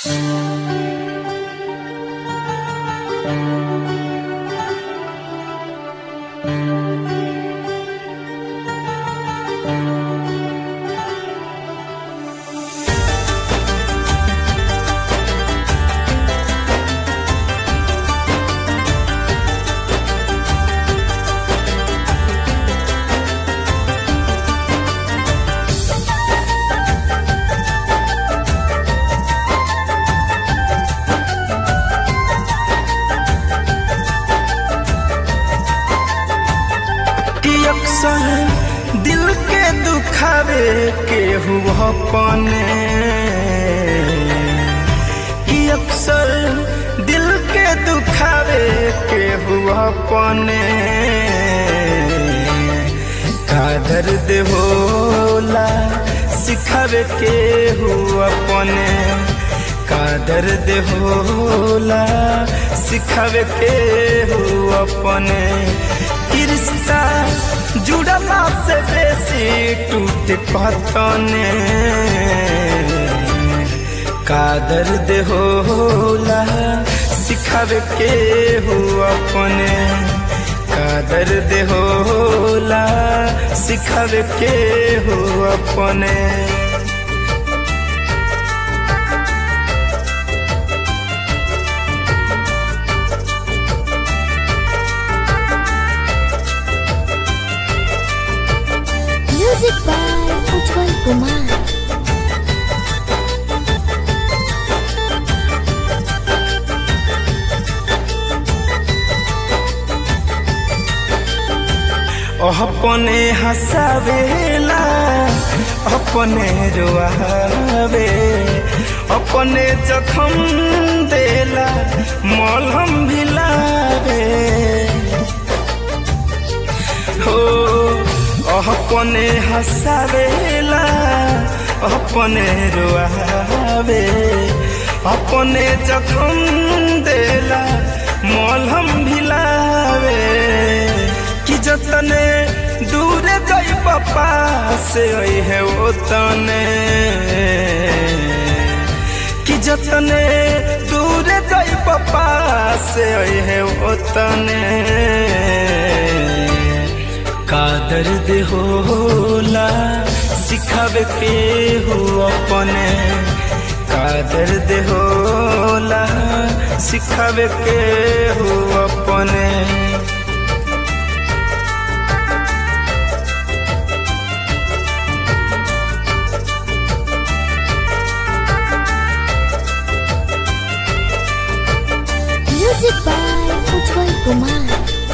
कि अक्सर दिल के दुखावे के हुआ अपने कि अक्सर दिल के दुखावे के हुआ अपने का दर्द होला सिखावे के हुआ अपने का दर्द होला सिखावे के हुआ अपने कि रिश्ता जुड़ला से बेसी टूट पतने का दर्द होला सिखावे के हो अपने का दर्द होला सिखावे के हो अपने Music by Ujjwal Kumar. अपने हंसावेला अपने रोआवे अपने जखम देला मलहम भिलावे हो अपने हंसावेला अपने रोआवे अपने जखम देला मलहम भिलावे कि जतने दूर गई पप्पा से है वो तने कि जतने दूर गई पप्पा से है वो तने का दर्द होला सिखावे के हो अपने का दर्द होला सिखावे के हो अपने Music by Ujjwal Kumar.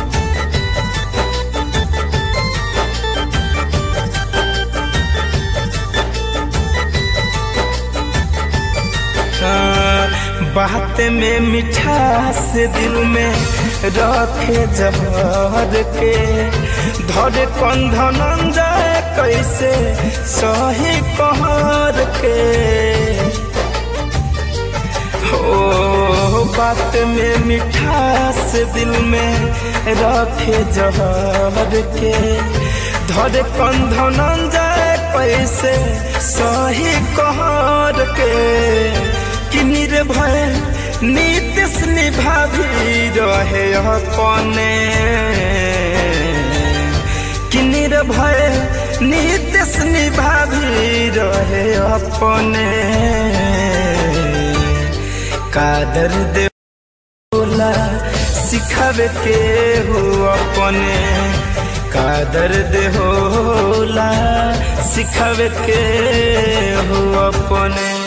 बात में मिठास दिल में रखे जहर के धरे कंधन जाए कैसे सही कहर के हो बात में मिठास दिल में रखे जहर के धरे कंधन जाए कैसे सही कहर के कि निर्भय नीतिश निभाभी रहे अपने कि निर्भय नीतिश निभाभी रहे अपने का दर्द होला सिखावे के हो अपने का दर्द होला सिखावे के हो अपने